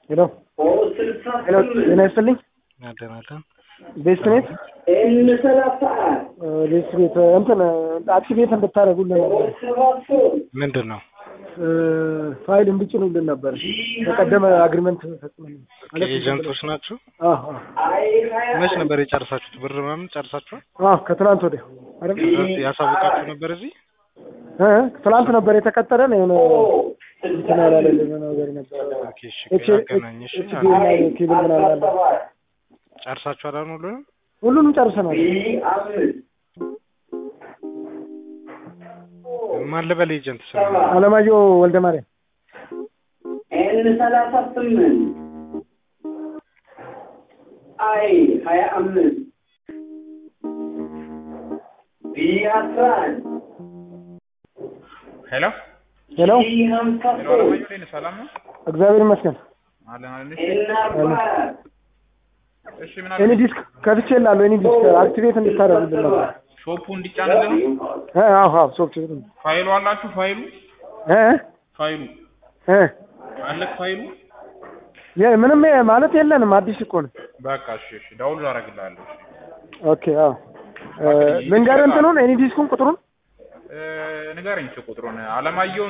ሄሎ ሄሎ፣ ጤና ይስጥልኝ። አደናለን ቤስት ቤት ቤስት ቤት እንትን አክቲቬት እንድታደርጉልን ነበር ምንድን ነው? እ፣ ፋይል እንድጭኑልን ነበር። በቀደመ አግሪመንት ፈጽመን ኤጀንቶች ናችሁ? አዎ አዎ መች ነበር የጨርሳችሁት? ብር ምናምን ጨርሳችኋል? አዎ ከትናንት ወዲያ አይደል? ያሳውቃችሁ ነበር እዚህ እ ትናንት ነበር የተቀጠረን የሆነ እንትን ያላለልን ነገር ነበር። ኦኬ፣ እሺ፣ ኤች አገናኝ። እሺ፣ ኤች ዲ እና ኬብል ምናምን አለ። ጨርሳችኋል አሁን ሁሉንም? ሁሉንም ጨርሰናል። ማን ልበል ኤጀንት ስም? አለማየሁ ወልደ ማርያም ኤን ሰላሳ ስምንት አይ ሀያ አምስት ቢ አስራ አንድ ሄሎ ሄሎ፣ ቢ ሀምሳ ሄሎ፣ ሶስት አለማየሁ እንዴት ነህ? ሰላም ነው? እግዚአብሔር ይመስገን። አለን አለን። ኤን አርባ አራት እሺ ምን ኤኒ አለ? ዲስክ ከፍቼ እላለሁ። ኤኒ ዲስክ አክቲቬት እንድታደርጉልን ነበር። ሾፑ እንዲጫንልን ነው? እ አዎ አዎ ሶፍትዌር ነው ፋይሉ አላችሁ? ፋይሉ እ ፋይሉ እ አለክ ፋይሉ? የ- ምንም የ- ማለት የለንም። አዲስ እኮ ነው። በቃ እሺ እሺ፣ ዳውንሎድ አደርግልሃለሁ። ኦኬ አዎ እ፣ ልንገርህ እንትኑን ኤኒ ዲስኩን ቁጥሩን እ፣ ንገረኝ እስኪ ቁጥሩን። አለማየሁ